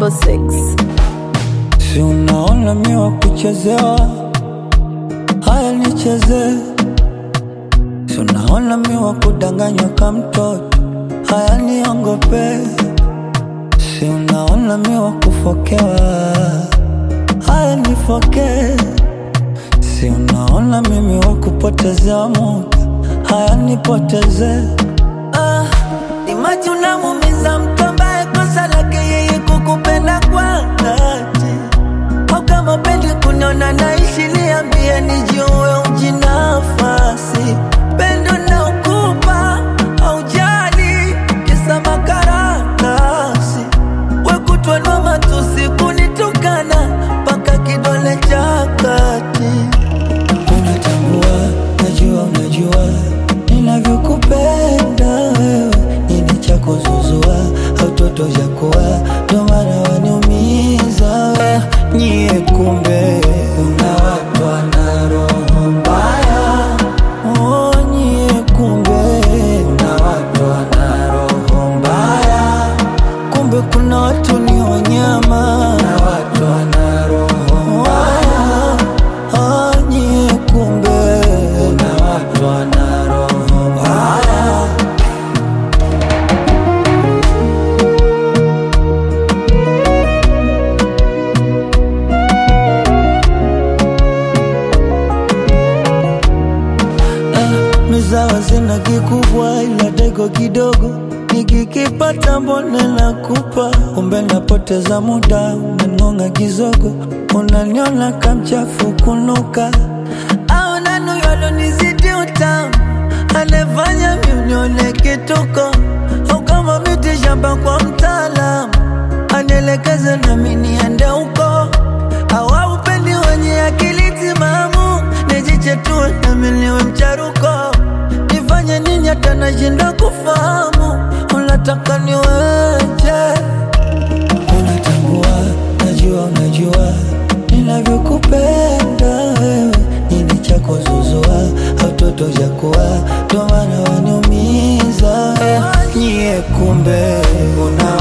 double six. Si unaona mi wa kuchezewa, haya nicheze. Si unaona mi wa kudanganywa ka mtoto, haya niongope. Si unaona mi wa kufokewa, haya nifoke. Si unaona mimi wa kupotezewa muda, haya nipoteze. Ah, imaji unamumiza mtu ambaye kosa lake yeye kukupenda kwa dhati au kama pendi kuniona naishi, niambie nijue ujinafasi. Pendo na ukupa aujali kisa makaratasi, wekutwanwa matusi kunitukana mpaka kidole cha kati. Unatambua, najua, unajua ninavyokupenda wewe, nini cha kuzuzua au toto cha kuwa, ndo maana waniumiza we. Nyie kumbe una watu wana roho mbaya, oh, nyie kumbe una watu wana roho mbaya, kumbe kuna watu ni wanyama na watu wana roho mbaya, ah, nyie kumbe una watu wana roho mbaya. mizawa zina kikubwa ila dego kidogo nikikipata mbone nakupa kumbe napoteza muda unangonga kizogo unaniona kamchafu kunuka au nanuyolonizidi utamu anefanya miunione kituko au kama miti shamba kwa mtaalamu anielekeze nami niende huko au upendi wenye akili timamu nijichetue nami niwe mcharuko nifanye nini hata nashinda kufahamu unataka niweje unatambua najua unajua ninavyokupenda wewe nini chako zuzua au toto cha kuwa ndo maana waniumiza nyie kumbe una